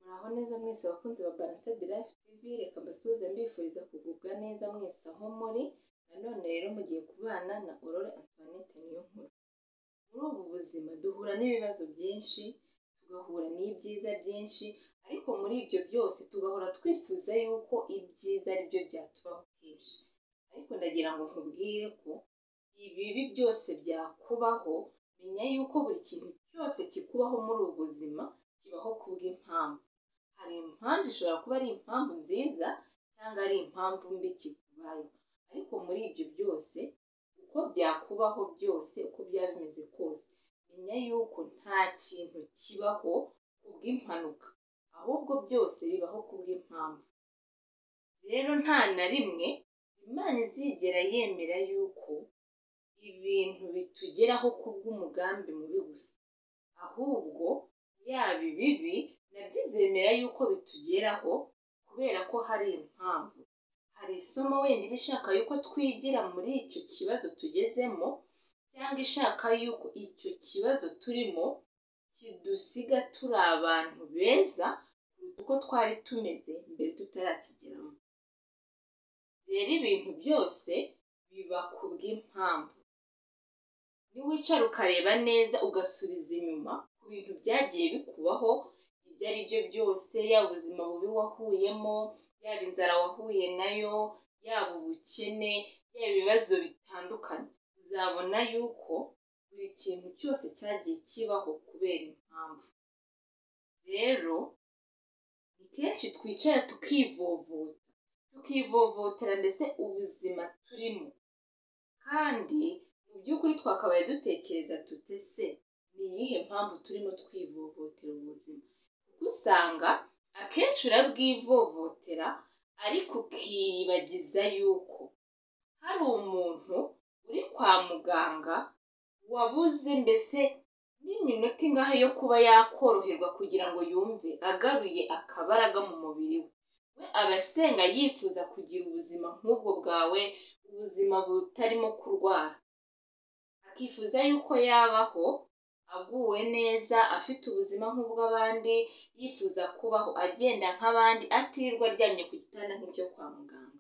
Muraho neza mwese bakunzi ba Balance de Life TV, reka mbasuhuze mbifuriza kugubwa neza mwese aho muri, nanone rero mugiye kubana na Aurore Antoinette Niyonkuru. Muri ubu buzima duhura n'ibibazo byinshi, tugahura n'ibyiza byinshi, ariko muri ibyo byose tugahora twifuza yuko ibyiza ari byo byatubaho kenshi. Ariko ndagira ngo nkubwire ko ibibi byose byakubaho, menya yuko buri kintu cyose kikubaho muri ubu buzima kibaho kubw'impamvu. Hari impamvu ishobora kuba ari impamvu nziza cyangwa ari impamvu mbi kikubayeho. Ariko muri ibyo byose, uko byakubaho byose, uko byaba bimeze kose, menya yuko nta kintu kibaho kubw'impanuka, ahubwo byose bibaho kubw'impamvu. Rero nta na rimwe Imana izigera yemera yuko ibintu bitugeraho kubw'umugambi mubi gusa, ahubwo yaba ibibi nabyo izemera yuko bitugeraho kubera ko hari impamvu. Hari isomo wenda iba ishaka yuko twigira muri icyo kibazo tugezemo cyangwa ishaka yuko icyo kibazo turimo kidusiga turi abantu beza kuruta uko twari tumeze mbere tutarakigeramo. Rero ibintu byose biba kubw'impamvu. Niwicara ukareba neza ugasubiza inyuma ku bintu byagiye bikubaho, ibyo ari byo byose, yaba ubuzima bubi wahuyemo, yaba inzara wahuye nayo, yaba ubukene, yaba ibibazo bitandukanye, uzabona yuko buri kintu cyose cyagiye kibaho kubera impamvu. Rero ni kenshi twicara tukivovota, tukivovotera mbese ubuzima turimo, kandi mu by'ukuri twakabaye dutekereza tute se ni iyihe mpamvu turimo twivovotera ubuzima? Kuko usanga akenshi urabwivovotera ariko ukiyibagiza yuko hari umuntu uri kwa muganga wabuze mbese n'iminota ingahe yo kuba yakoroherwa kugira ngo yumve agaruye akabaraga mu mubiri we. We aba asenga yifuza kugira ubuzima nk'ubwo bwawe, ubuzima butarimo kurwara. Akifuza yuko yabaho aguwe neza, afite ubuzima nk'ubw'abandi, yifuza kubaho agenda nk'abandi, atirirwa aryamye ku gitanda nk'icyo kwa muganga.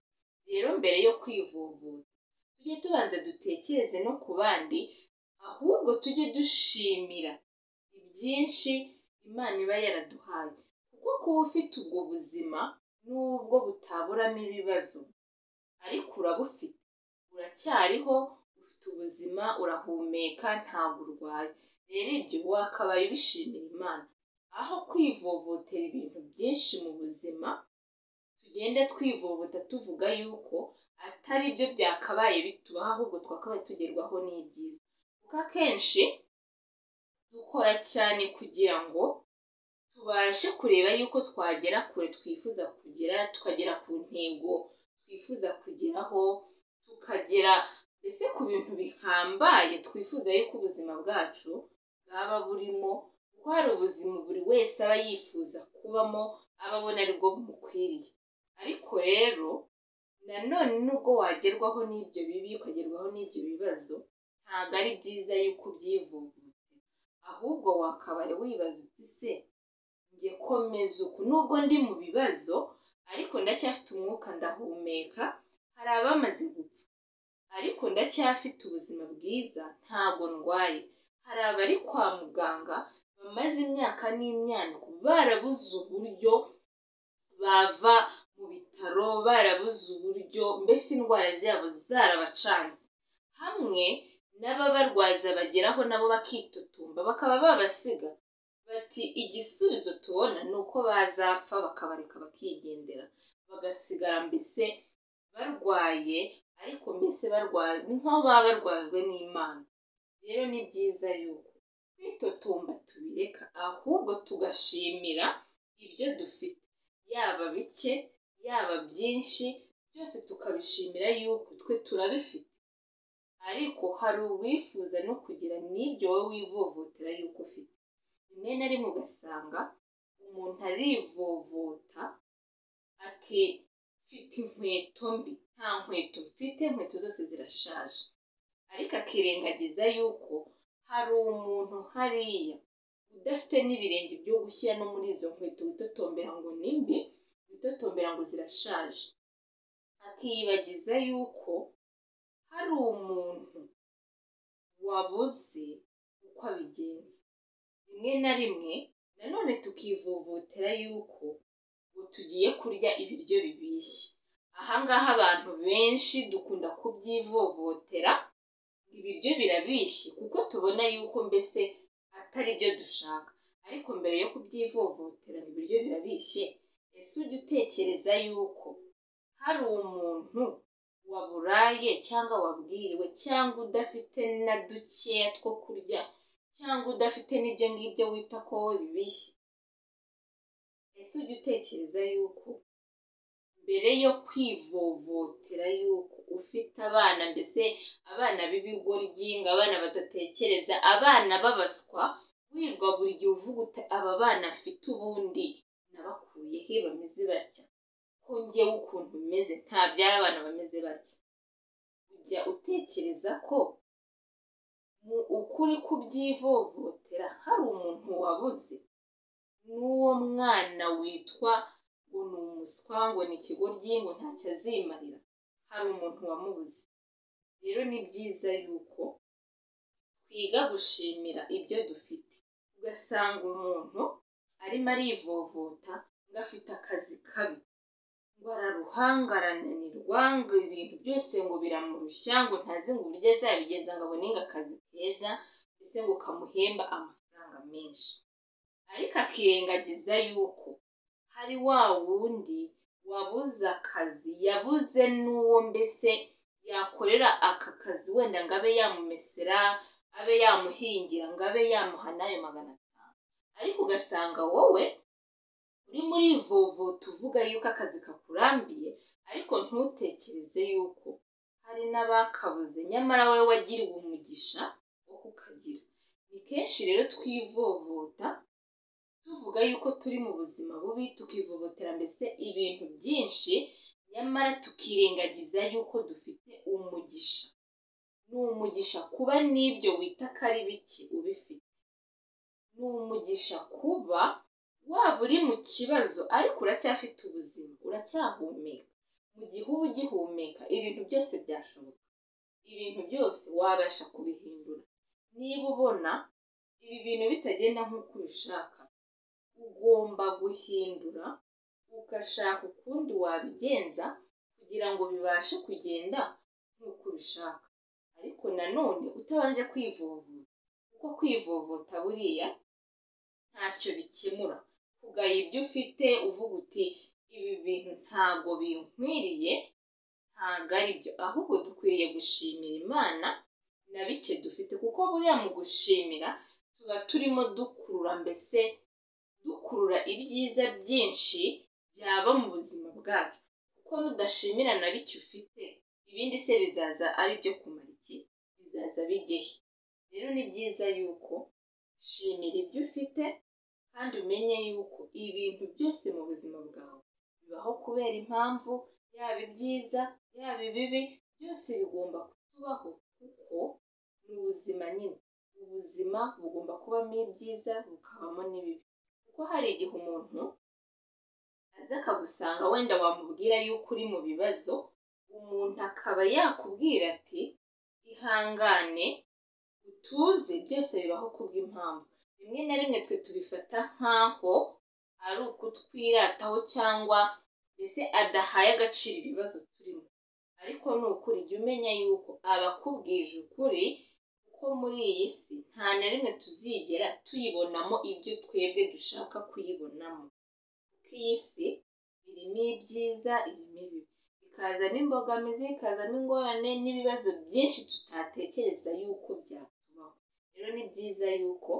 Rero mbere yo kwivovota, tujye tubanza dutekereze no ku bandi, ahubwo tujye dushimira ibyinshi Imana iba yaraduhaye. Kuko kuba ufite ubwo buzima, nubwo butaburamo ibibazo, ariko urabufite. Uracyariho, ufite ubuzima, urahumeka, ntabwo urwaye. Rero ibyo wakabaye ubishimira Imana. Aho kwivovotera ibintu byinshi mu buzima, tugenda twivovota tuvuga yuko atari byo byakabaye bitubaho, ahubwo twakabaye tugerwaho n'ibyiza. Kuko akenshi dukora cyane kugira ngo tubashe kureba yuko twagera kure twifuza kugera, tukagera ku ntego twifuza kugeraho, tukagera mbese ku bintu bihambaye twifuza yuko ubuzima bwacu bwaba burimo, kuko hari ubuzima buri wese aba yifuza kubamo, aba abona ari bwo bumukwiriye. Ariko rero nanone nubwo wagerwaho n'ibyo bibi, ukagerwaho n'ibyo bibazo, ntabwo ari byiza yuko ubyivovotera, ahubwo wakabaye wibaza uti se njye komeza uku, nubwo ndi mu bibazo ariko ndacyafite umwuka ndahumeka, hari abamaze gupfa ariko ndacyafite ubuzima bwiza ntabwo ndwaye, hari abari kwa muganga bamaze imyaka n'imyaniko barabuze uburyo bava mu bitaro, barabuze uburyo mbese indwara zabo zarabacanze, hamwe n'ababarwaza bageraho nabo bakitotomba bakaba babasiga bati igisubizo tubona ni uko bazapfa bakabareka bakigendera bagasigara mbese barwaye ariko mbese barwaye ni nk'aho baba barwajwe n'Imana. Rero ni byiza yuko kwitotomba tubireka ahubwo tugashimira ibyo dufite, yaba bike, yaba byinshi, byose tukabishimira yuko twe turabifite, ariko hari uwifuza no kugira n'ibyo wowe wivovotera yuko ufite. Rimwe na rimwe ugasanga umuntu arivovota ati mfite inkweto mbi, nta nkweto mfite, inkweto zose zirashaje, ariko akirengagiza yuko hari umuntu hariya udafite n'ibirenge byo gushyira no muri izo nkweto witotombera ngo ni mbi witotombera ngo zirashaje akiyibagiza yuko hari umuntu wabuze uko abigenza rimwe na rimwe nanone tukivovotera yuko ngo tugiye kurya ibiryo bibishye ahangaha abantu benshi dukunda kubyivovotera ngo ibiryo birabishye kuko tubona yuko mbese atari byo dushaka ariko mbere yo kubyivovotera ngo ibiryo birabishye ese ujya utekereza yuko hari umuntu waburaye cyangwa wabwiriwe cyangwa udafite na dukeya two kurya cyangwa udafite n'ibyo ngibyo wita ko wowe bibishye ese ujya utekereza yuko mbere yo kwivovotera yuko ufite abana mbese abana b'ibigoryi ngo abana badatekereza abana babaswa wirirwa buri gihe uvuga uti aba bana afite ubundi nabakuyehe bameze batya ko ngewe ukuntu bimeze ntabyara abana bameze batya ujya utekereza ko mu ukuri kubyivovotera hari umuntu wabuze n'uwo mwana witwa ngo ni umuswa ngo ni ikigoryi ngo ntacyo azimarira hari umuntu wamubuze rero ni byiza yuko twiga gushimira ibyo dufite ugasanga umuntu arimo arivovota ngo afite akazi kabi ngo araruhanga arananirwa ngo ibintu byose ngo biramurushya ngo ntazi ngo uburyo azabigenza ngo abone ngo akazi keza mbese ngo kamuhemba amafaranga menshi ariko akirengagiza yuko hari wa wundi wabuze akazi yabuze n'uwo mbese yakorera aka kazi wenda ngo abe yamumesera abe yamuhingira ngo abe yamuha n'ayo magana atanu ariko ugasanga wowe urimo urivovota uvuga yuko akazi kakurambiye ariko ntutekereze yuko hari n'abakabuze nyamara wowe wagiriwe umugisha wo kukagira ni kenshi rero twivovota tuvuga yuko turi mu buzima bubi tukivovotera mbese ibintu byinshi nyamara tukirengagiza yuko dufite umugisha ni umugisha kuba n'ibyo wita ko ari bike ubifite ni umugisha kuba waba uri mu kibazo ariko uracyafite ubuzima uracyahumeka mu gihe uba ugihumeka ibintu byose byashoboka ibintu byose wabasha kubihindura niba ubona ibi bintu bitagenda nk'uko ubishaka ugomba guhindura ugashaka ukundi wabigenza kugira ngo bibashe kugenda nk'uko ubishaka ariko nanone utabanje kwivovota kuko kwivovota buriya ntacyo bikemura kugaya ibyo ufite uvuga uti ibi bintu ntabwo binkwiriye ntabwo ari byo ahubwo dukwiriye gushimira imana na bike dufite kuko buriya mu gushimira tuba turimo dukurura mbese dukurura ibyiza byinshi byaba mu buzima bwacu kuko nudashimira na bike ufite ibindi se bizaza ari byo kumara iki bizaza bigehe rero ni byiza yuko shimira ibyo ufite kandi umenye yuko ibintu byose mu buzima bwawe bibaho kubera impamvu yaba ibyiza yaba ibibi byose bigomba kutubaho kuko ni ubuzima nyine ubuzima bugomba kubamo ibyiza bukabamo n'ibibi kuko hari igihe umuntu aza akagusanga wenda wamubwira yuko uri mu bibazo umuntu akaba yakubwira ati ihangane utuze byose bibaho kubw'impamvu rimwe na rimwe twe tubifata nk'aho ari ukutwirataho cyangwa mbese adahaye agaciro ibibazo turimo ariko ni ukuri jya umenya yuko abakubwije ukuri kuko muri iyi si nta na rimwe tuzigera tuyibonamo ibyo twebwe dushaka kuyibonamo kuko iyi si irimo ibyiza irimo ibibi ikazamo imbogamizi ikazamo ingorane n'ibibazo byinshi tutatekereza yuko byatubaho rero ni byiza yuko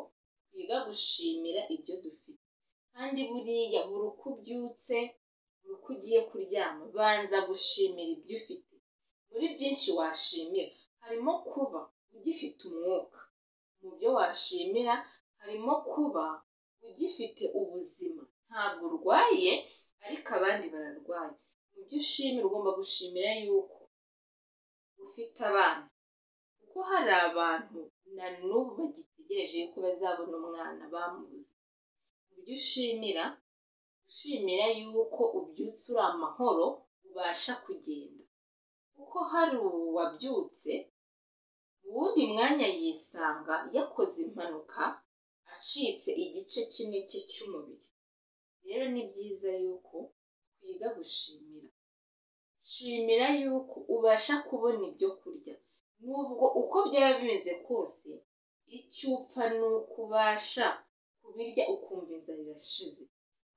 twiga gushimira ibyo dufite kandi buriya buri uko ubyutse buri uko ugiye kuryama banza gushimira ibyo ufite muri byinshi washimira harimo kuba ugifite umwuka mu byo washimira harimo kuba ugifite ubuzima ntabwo urwaye ariko abandi bararwaye mu byo ushimira ugomba gushimira yuko ufite abana kuko hari abantu na n'ubu bagitegereje yuko bazabona umwana bamubuze mu byo ushimira ushimira yuko ubyutse uri amahoro ubasha kugenda kuko hari uwabyutse mu wundi mwanya yisanga yakoze impanuka acitse igice kimwe cye cy'umubiri rero ni byiza yuko twiga gushimira shimira yuko ubasha kubona ibyo kurya nubwo uko byaba bimeze kose icyo upfa ni uko ubasha kubirya ukumva inzara irashize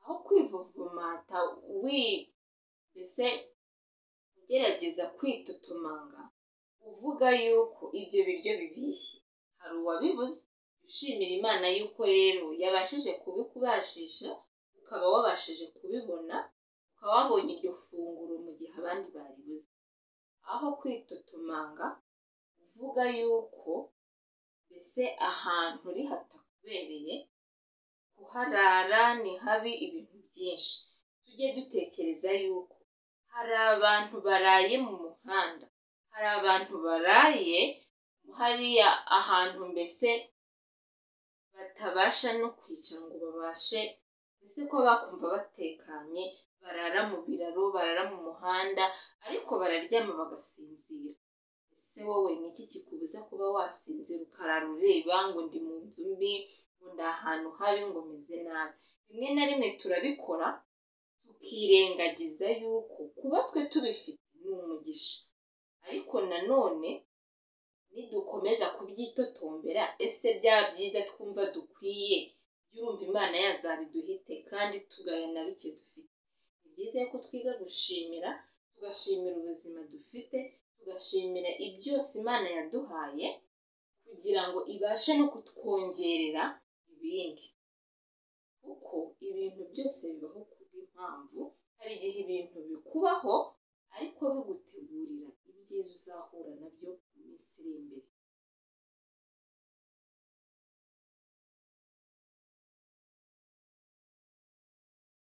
aho kwivuvumata wi mbese ugerageza kwitutumanga uvuga yuko ibyo biryo bibishye hari uwabibuze ushimira imana yuko rero yabashije kubikubashisha ukaba wabashije kubibona ukaba wabonye iryo funguro mu gihe abandi baribuze aho kwitotomanga uvuga yuko mbese ahantu uri hatakubereye kuharara ni habi ibintu byinshi tujye dutekereza yuko hari abantu baraye mu muhanda hari abantu baraye hariya ahantu mbese batabasha no kwicara ngo babashe mbese ko bakumva batekanye barara mu biraro barara mu muhanda ariko bararyama bagasinzira ese wowe ni iki kikubuza kuba wasinzira ukarara ureba ngo ndi mu nzu mbi ngo ndi ahantu habi ngo meze nabi rimwe na rimwe turabikora tukirengagiza yuko kuba twe tubifite ni umugisha ariko nanone nidukomeza kubyitotombera ese byaba byiza twumva dukwiye yumva imana yazabiduhite kandi tugayana bike dufite ni byiza ko twiga gushimira tugashimira ubuzima dufite tugashimira ibyose imana yaduhaye kugira ngo ibashe no kutwongerera ibindi kuko ibintu byose bibaho kubw'impamvu hari igihe ibintu bikubaho ariko bigutegurira ibyiza uzahura nabyo mu minsi iri imbere